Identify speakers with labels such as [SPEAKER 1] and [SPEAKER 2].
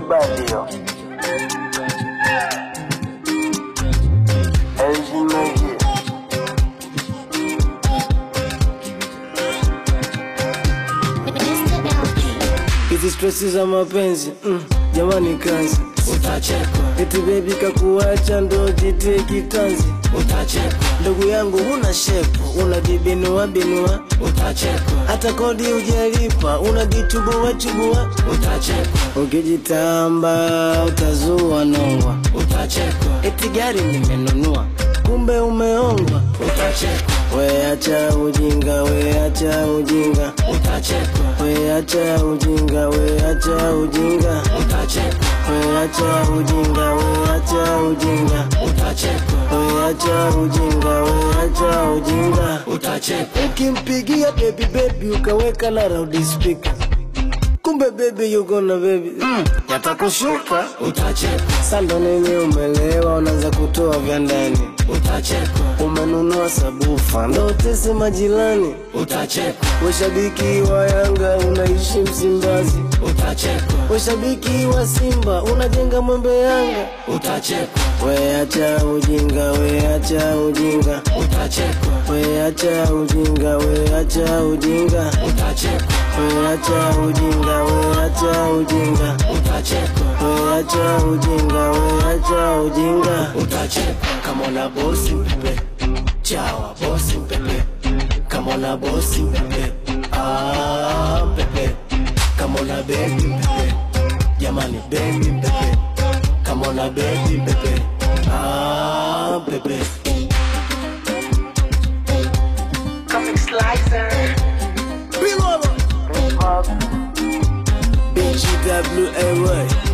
[SPEAKER 1] bad hiyo. Eljimeji.
[SPEAKER 2] Mr. LG.
[SPEAKER 3] Hizi stresi za mapenzi mm, jamani kazi
[SPEAKER 4] utachekwa,
[SPEAKER 3] eti bebi kakuacha ndo jitie kitanzi
[SPEAKER 4] utachekwa,
[SPEAKER 3] ndugu yangu una shepu unajibinua binua
[SPEAKER 4] utachekwa,
[SPEAKER 3] hata kodi ujalipa unajichubua chubua
[SPEAKER 4] utachekwa,
[SPEAKER 3] ukijitamba utazua nongwa
[SPEAKER 4] utachekwa,
[SPEAKER 3] eti gari nimenunua kumbe umeongwa
[SPEAKER 4] utachekwa,
[SPEAKER 3] weacha ujinga weacha ujinga
[SPEAKER 4] utachekwa,
[SPEAKER 3] weacha ujinga weacha ujinga
[SPEAKER 4] utachekwa,
[SPEAKER 3] weacha ujinga weacha ujinga
[SPEAKER 4] utachekwa,
[SPEAKER 3] weacha ujinga weacha ujinga
[SPEAKER 4] utachekwa,
[SPEAKER 3] ukimpigia baby baby ukaweka na loud speaker kumbe baby you gonna baby mm, yatakushuka
[SPEAKER 4] utachekwa,
[SPEAKER 3] sando nini umelewa unaanza kutoa vya ndani
[SPEAKER 4] utachekwa,
[SPEAKER 3] umenunua sabufa ndo utese majirani
[SPEAKER 4] utachekwa,
[SPEAKER 3] Washabiki wa Yanga unaishi Msimbazi,
[SPEAKER 4] utachekwa,
[SPEAKER 3] washabiki wa Simba unajenga mwembe Yanga.
[SPEAKER 4] utachekwa,
[SPEAKER 3] Weacha ujinga, weacha ujinga,
[SPEAKER 4] utachekwa,
[SPEAKER 3] weacha ujinga, weacha ujinga,
[SPEAKER 4] utachekwa,
[SPEAKER 3] weacha ujinga, weacha ujinga,
[SPEAKER 4] utachekwa,
[SPEAKER 3] weacha ujinga, weacha ujinga.
[SPEAKER 4] utachekwa. Kama una bosi mpepe, chawa bosi mpepe, kama una bosi mpepe, ah mpepe, kama una bebi mpepe, jamani bebi mpepe, kama una bebi mpepe, ah mpepe.
[SPEAKER 1] Comic Slicer.
[SPEAKER 3] BGWAY